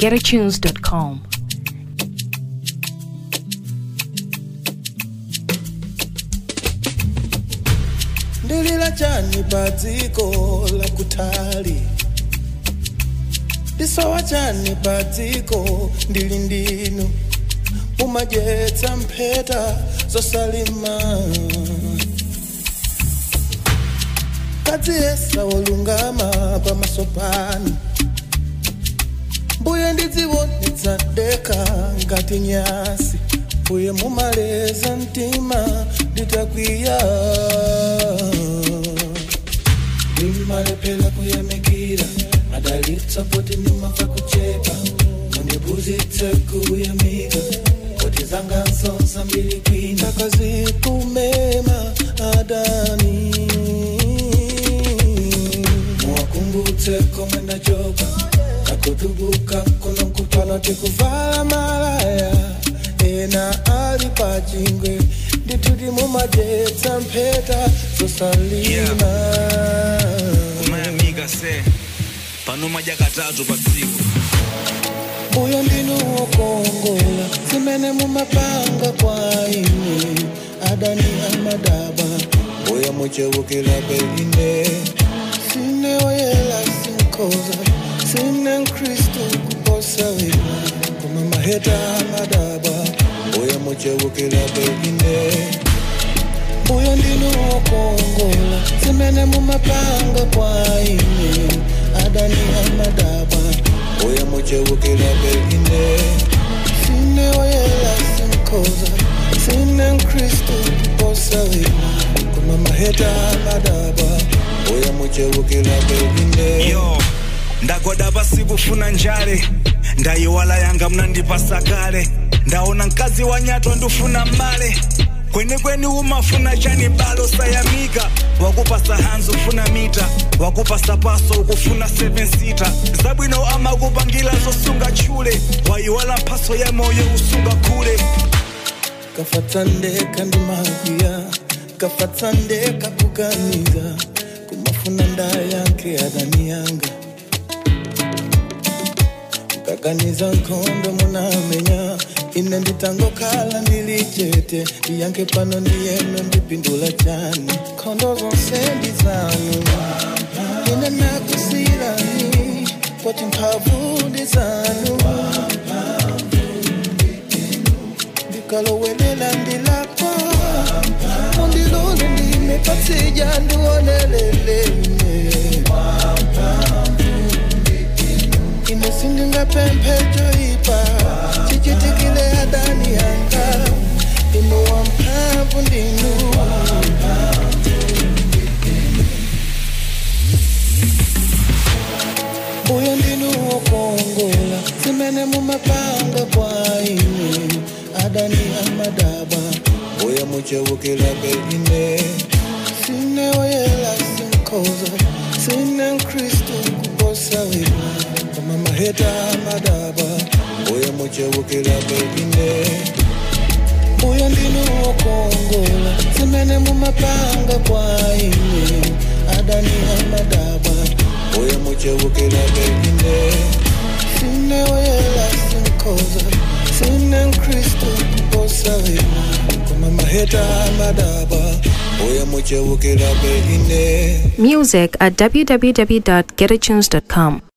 www.getatunes.com. ndilila chani pa dziko la kutali ndisowa chani pa dziko ndili ndinu mumadyetsa mpheta zosalima kadziyesa wolungama pamaso panu mbuye ndidziwonetsa deka ngati nyasi mbuye mumaleza mtima nditakwiya ndimalephera kuyamikira madalitsa poti ndimafa kuchepa mundiphunzitse kuyamika poti zanga nsonsa mbili kwina kazikumema adani muwakumbutse komwe ndachoka nakutubuka kuno kupano tikuvala malaya ena ali pachingwe ndituti mumadyetsa mpheta zosalima kumayamika se pano madya katatu pa tsiku uyo ndinu wokongola zimene mumapanga kwa ine adani amadaba uyo muchewukila beline sine oyela sinkoza sine mkristu kuposa wina koma maheta amadaba uyo muchewukila beline uyo ndinu wokongola zimene mumapanga kwa ine adani amadaba uyo muchewukila beline sine oyela sinkoza sine mkristu kuposa wina koma maheta amadaba uyo muchewukila beline yo ndagoda pasi kufuna njale ndayiwala yanga mnandipasa kale ndaona mkazi wa nyato ndifuna male kwenikweni umafuna chani balo sayamika wakupasa hanzi ufuna mita wakupasa paso ukufuna 7 sita zabwino amakupangila zosunga chule wayiwala mphaso ya moyo usunga kule kafatsandeka ndimakuya kafatsandeka kuganiza kumafuna ndayanke adani yanga kaganiza nkhondo munamenya ine nditangokhala ndilichete ndiyanke pano ndiyeno ndipindula chani nkhondo zonse ndi zanu ine nakusirani poti mphamvu ndi zanu ndikalowelela ndilakwa undilole ndimepatija ndionelelene ine sindingapemphejo ipa chichitikile adani yanga inu wamphamvu ndinu uyo ndinu wokongola zimene mumapanga kwa ine adani amadaba uyo muchewukila beline sine oyela sinkoza sine mkristu kuposa wina koma maheta amadaba uyo muchewukila beline uyo ndinu wokongola zimene mumapanga kwa ine adani amadaba uyo muchewukila beline sine oyela sinkoza sine mkristu kuposa wina koma maheta amadaba uyo muchewukila beline Music at www.getatunes.com.